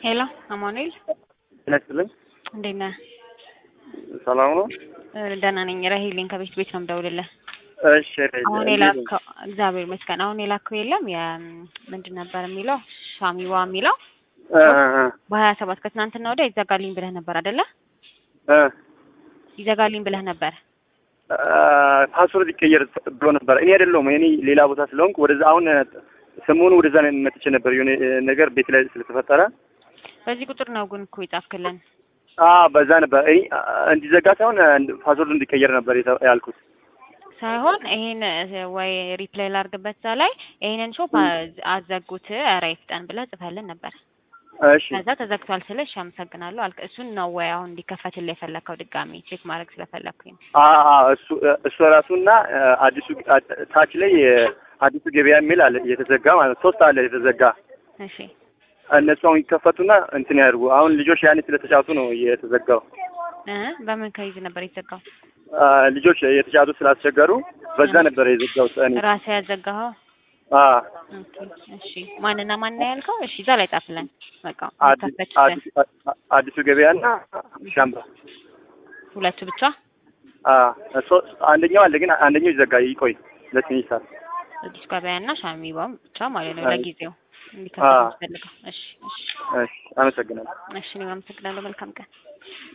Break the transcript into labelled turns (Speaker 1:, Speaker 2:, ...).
Speaker 1: ሄሎ አማኑኤል
Speaker 2: ጤና ይስጥልኝ።
Speaker 1: እንዴት ነህ?
Speaker 2: ሰላም ነው?
Speaker 1: እ ደህና ነኝ። ራሄሌን ከቤት ቤት ነው የምደውልልህ።
Speaker 2: እሺ
Speaker 1: አሁን የላከው እግዚአብሔር ይመስገን። አሁን የላከው የለም የ ምንድን ነበር የሚለው ሻሚዋ የሚለው
Speaker 2: እ
Speaker 1: በሀያ ሰባት ከትናንትና ወዲያ ይዘጋልኝ ብለህ ነበር አይደለ?
Speaker 2: እ
Speaker 1: ይዘጋልኝ ብለህ ነበር።
Speaker 2: ፓስወርድ ይቀየር ብሎ ነበር። እኔ አይደለሁም እኔ ሌላ ቦታ ስለሆንኩ ወደዛ አሁን ሰሞኑ ወደዛ ነው መጥቼ ነበር የሆነ ነገር ቤት ላይ ስለተፈጠረ
Speaker 1: በዚህ ቁጥር ነው ግን እኮ የጻፍክልን።
Speaker 2: አ በዛ ነበር እኔ እንዲዘጋ ሳይሆን ፓስወርድ እንዲቀየር ነበር የተ- ያልኩት።
Speaker 1: ሳይሆን ይሄን ወይ ሪፕላይ ላድርግበት እዛ ላይ ይሄንን ሾፕ አዘጉት ኧረ ይፍጠን ብለህ ጽፈልን ነበር።
Speaker 2: እሺ
Speaker 1: ከዛ ተዘግቷል ስልህ እሺ አመሰግናለሁ አልክ። እሱን ነው ወይ አሁን እንዲከፈትልህ የፈለከው ድጋሚ ቼክ ማድረግ ስለፈለግኩኝ?
Speaker 2: አ አ እሱ እሱ ራሱና አዲሱ ታች ላይ አዲሱ ገበያ የሚል አለ የተዘጋ ማለት ነው። ሶስት አለ የተዘጋ
Speaker 1: እሺ
Speaker 2: እነሱ አሁን ይከፈቱና እንትን ያድርጉ። አሁን ልጆች ያኔ ስለተጫወቱ ነው የተዘጋው።
Speaker 1: እ በምን ከይዝ ነበር የተዘጋው?
Speaker 2: አ ልጆች የተጫወቱ ስላስቸገሩ በዛ ነበር የዘጋሁት እኔ።
Speaker 1: ራስህ ያዘጋኸው?
Speaker 2: አ
Speaker 1: ኦኬ እሺ። ማንና ማን ነው ያልከው? እሺ እዛ ላይ ጻፍልን። በቃ
Speaker 2: አዲ-
Speaker 1: ከፈችልን።
Speaker 2: አዲሱ- አዲሱ ገበያና ሻምባ
Speaker 1: ሁለቱ ብቻ
Speaker 2: አ ሶ- አንደኛው አለ ግን አንደኛው ይዘጋ ይቆይ ለትንሽ ሰዓት።
Speaker 1: አዲስ ገበያና ሻሚባም ብቻ ማለት ነው
Speaker 2: አይ።
Speaker 1: ለጊዜው እንዲከፈት
Speaker 2: አዎ።
Speaker 1: የምትፈልገው። እሺ እሺ
Speaker 2: እሺ አመሰግናለሁ።
Speaker 1: እሺ እኔም አመሰግናለሁ። መልካም ቀን